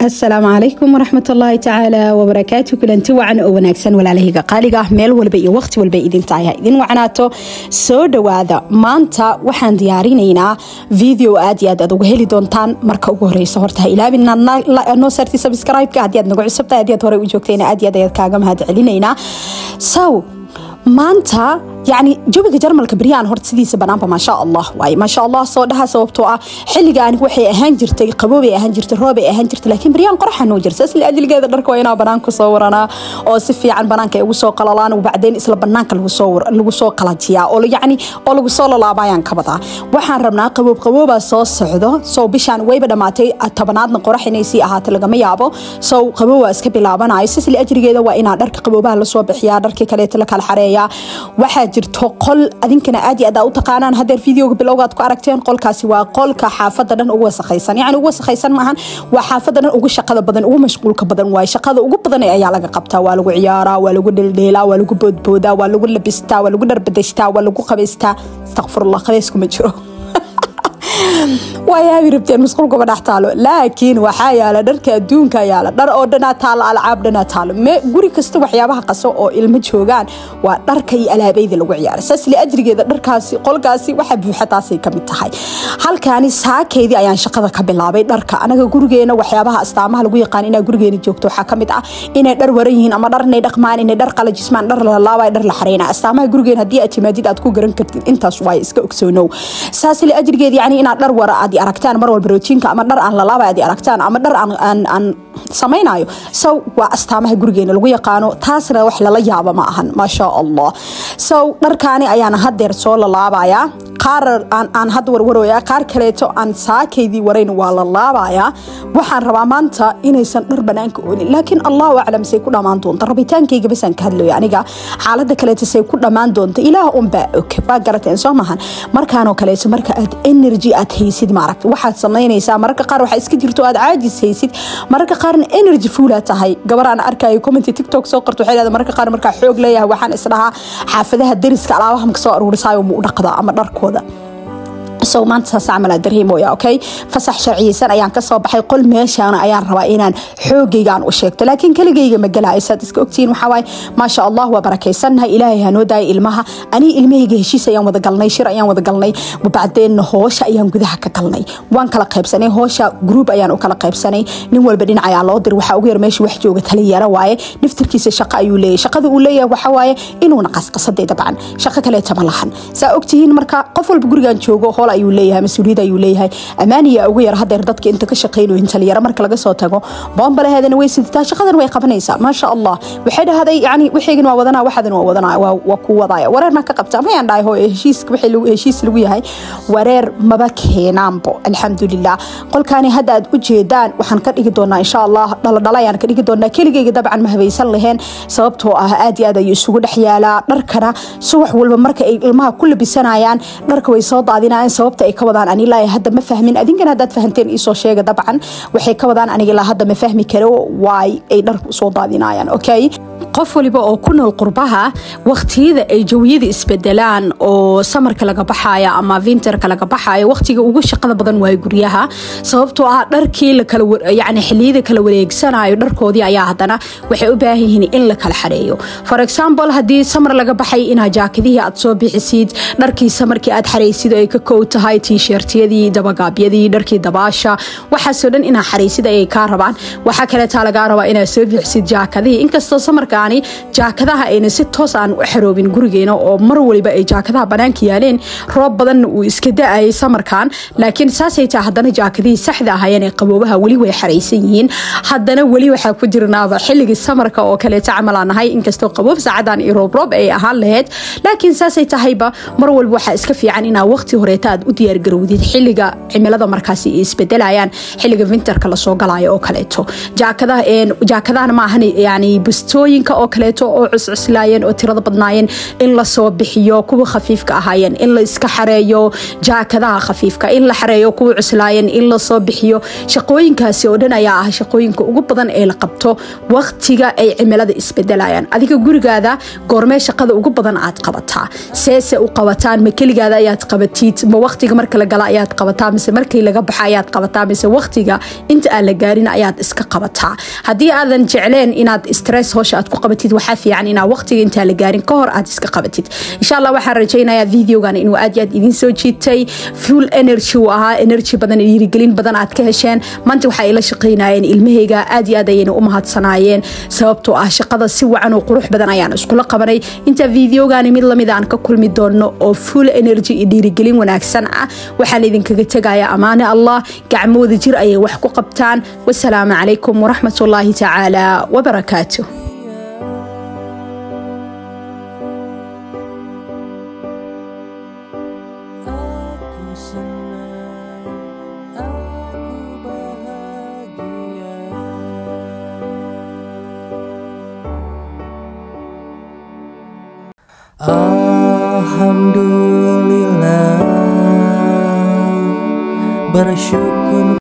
asalaamu calaykum waraxmat ullaahi tacaala wabarakaatu kulanti wacan oo wanaagsan walaalahayga qaaliga meel walba iyo waqti walba idin tahay ha idin wacnaato soo dhowaada maanta waxaan diyaarinaynaa video aad iyo aad aad uga heli doontaan marka ugu horeysa horta ha ilaabin inaad noo saarti subscribe-ka haddii aad nagu cusubtahay haddii aad horey u joogtayna aad iyo aad ayaad kaaga mahad celinaynaa sow maanta yani jawiga jarmalka beryaan horta sidiisa banaanba maasha allah waaye maasha allah soo dhaha sababtoo ah xilligaan waxay ahaan jirtay qaboobay ahaan jirtay roobay ahaan jirtay laakiin beryaan qoraxa noo jirta isla ajligeeda dharka waa inaa banaanka soo waranaa oo si fiican banaanka ay ugu soo qalalaan bacdeen isla banaanka lagu soo qalajiyaa oo yani oo lagu soo lalaabayaan ka badaa waxaan rabnaa qaboob qaboobaa soo socdo sow bishaan wayba dhamaatay tobanaadna qorax inay sii ahaato lagama yaabo sow qaboob waa iska bilaabanayo sisla ajrigeeda waa inaa dharka qaboobaha lasoo bixiyaa dharkii kaleeta la kala xareeyaa waxaa jirto qol adinkana aad iyo aad u taqaanaan hadeer videoga bilowgaad ku aragteen qolkaasi waa qolka xaafada dhan ugu wasakhaysan yani ugu wasakhaysan maahan waa xaafada dhan ugu shaqada badan ugu mashquulka badan waay shaqada ugu badan ayaa laga qabtaa waa lagu ciyaaraa waa lagu dheeldheelaa waa lagu boodboodaa waa lagu labistaa waa lagu dharbadashtaa waa lagu qabaystaa astaqfirullah qabayskuma jiro waa yaabi rabteen masquulkuma dhex taalo laakiin waxaa yaala dharka adduunka yaala dhar oo dhanaa taalo alcaab dhanaa taalo guri kasta waxyaabaha qaso oo ilmo joogaan waa dharka iyo alaabayda lagu ciyaara saas li ajrigeeda dharkaasi qolkaasi waxa buuxa taasay kamid tahay halkaani saakeydii ayaan shaqada ka bilaabay dharka anaga gurigeena waxyaabaha astaamaha lagu yaqaan inaa gurigeena joogto waxaa kamid ah inay dhar waran yihiin ama dhar inay dhaqmaan inay dhar qalajismaan dhar lalaabay dhar la xareyna astaamaha gurigeena haddii aad timaadid aad ku garan kartid intaas waay iska ogsoonow saas li ajrigeeda yani inaad dhar wara aad aragtaan mar walba roojiinka ama dhar aan lalaaba aad aragtaan ama dhar aan samaynayo sow waa astaamaha gurigeena lagu yaqaano taasna wax lala yaabo ma ahan maasha allah sow dharkaani ayaan hadeer soo lalaabayaa qaar aan had warwarooya qaar kaleeto aan saakaydii warayn waa la laabayaa waxaan rabaa maanta inaysan dhar banaanka oolin laakiin allahu aclam say ku dhammaan doonta rabitaankayga basaan ka hadlayo aniga xaalada kaleeto say ku dhammaan doonta ilaah unbaa og waa garateen soo maahan markaanoo kaleeto marka aad energy aad haysid maaragta waxaad samaynaysaa mararka qaar waxaa iska jirto aad caajis haysid mararka qaarna energy fuula tahay gabar aan arkayo commenty tiktok soo qorto waxay leedahay mararka qaar markaa xoog leeyahay waxaan isdhahaa xaafadaha dariska alaabaha maka soo aruurisaayo mu u dhaqdaa ama dharkooda sow maanta saas camal aa dareemooya okay fasax sharciyeysan ayaan kasoo baxay qol meeshaana ayaan rabaa inaan xoogaygaan u sheegto laakiin keligayga ma galayo saad iska ogtihiin waxaa waaye maasha allah waa barakaysannahay ilaahay hanoo daaya ilmaha anii ilmahayga heshiis ayaan wada galnay shir ayaan wada galnay bacdeenna hoosha ayaan gudaha ka galnay waan kala qaybsanay hoosha gruub ayaan u kala qaybsanay nin walba dhinac ayaa loo dir waxaa ugu yar meesha wax jooga taliyara waaye naftirkiisa shaqo ayuu leeyahay shaqada uu leeyahay waxaa waaye inuuna qasqasaday dabcan shaqo kaleeta ma lahan saa ogtihiin marka qof walba gurigaan joogo hool ayuu leeyahay mas-uuliyad ayuu leeyahay amaaniya ugu yar hadeer dadka inta ka shaqaynayo taliyaro marka laga soo tago boonbalaheedana way sidataa shaqadan way qabanaysaa maasha allah waxay dhahday yani wixaygan waa wadanaa waxadan waa wadanaa waa ku wadaya wareer maa ka qabtaa mayaan dhahay hooyo heshiis wixii heshiis lagu yahay wareer maba keenaanbo alxamdulilah qolkaani hadda aad u jeedaan waxaan ka dhigi doonaa insha allah dhaladhala ayaan ka dhigi doonaa keligayga dabcan ma habaysan laheen sababtoo ah aad iyo aad ayuu isugu dhex yaalaa dharkana subax walba marka ay ilmaha ku labisanayaan dharka way soo daadinayaan sababta ay ka wadaan ani ilaa hadda ma fahmin adinkana haddaad fahanteen iisoo sheega dabcan waxay ka wadaan aniga ilaa hadda ma fahmi karo waay ay dharku usoo daadinayaan okay qof waliba oo ku nool qurbaha waqtiyada ay jawiyada isbedelaan oo samarka laga baxayo ama vinterka laga baxayo waqtiga ugu shaqada badan waay guryaha sababtoo ah dharkii yani xiliyada kala wareegsanayo dharkoodii ayaa hadana waxay u baahan yihiin in la kala xareeyo for example haddii samar laga baxay inaa jaakadihii aad soo bixisid dharkii samarkii aad xaraysid ay ka kow tahay tiisheertiyadii dabagaabyadii dharkii dabaasha waxaasoo dhan inaa xaraysid ayay kaa rabaan waxaa kaleetaa lagaa rabaa inaad soo bixisid jaakadihii inkastoo samarkaani jaakadaha ayna si toos aan u xaroobin gurigeena oo mar waliba ay jaakadaha banaanka yaaleen roob badanna uu iska da-ayay samarkan laakiin saasay taa haddana jaakadihii saxda ahayeen ee qaboobaha weli way xaraysan yihiin haddana weli waxaa ku jirnaaba xilligii samarka oo kaleeta camalaan ahay inkastoo qaboob saacadan iyo roobroob ay ahaan lahayd laakiin saasay tahayba mar walba waxaa iska fiican inaa waqti horeeta aad u diyaargarowdid xilliga cimilada markaasi ay isbedelayaan xilliga winterka lasoo galayo oo kaleeto jaakadahan maahan yani bustooyinka shaqooyinka oo kaleeto oo cuscuslaayeen oo tirada badnaayeen in lasoo bixiyo kuwa khafiifka ahaayeen in la iska xareeyo jaakadaha khafiifka in la xareeyo kuwa cuslaayeen in lasoo bixiyo shaqooyinkaasi oo dhan ayaa ah shaqooyinka ugu badan ee la qabto waqtiga ay cimilada isbedelayaan adiga gurigaada goormee shaqada ugu badan aad qabataa seese u qabataan ma keligaada ayaad qabatid ma waqtiga marka la gala ayaad qabataa mise markii laga baxa ayaad qabataa mise waqtiga inta aan la gaarin ayaad iska qabataa haddii aadan jecleen inaad stress howsha aad ku qabatid waxaa fiican inaa waqtiga intaa la gaarin ka hor aad iska qabatid insha allah waxaan rajaynayaa videogan inuu aad iyo aad idin soo jiitay full energy uu ahaa energy badan dhiirigelin badan aad ka hesheen maanta waxaa ila shaqaynayeen ilmahayga aad iyo aad ayayna u mahadsanaayeen sababtoo ah shaqada si wacan oo qurux badan ayaan iskula qabanay inta videogani mid lamid aan ka kulmi doono oo full energy iyo dhiirigelin wanaagsan ah waxaan idinkaga tegaya amaane allah gacmooda jir ayay wax ku qabtaan wasalaamu calaykum waraxmat ullaahi tacaala wabarakaatuh Aku senang, aku bahagia. Alhamdulillah, bersyukur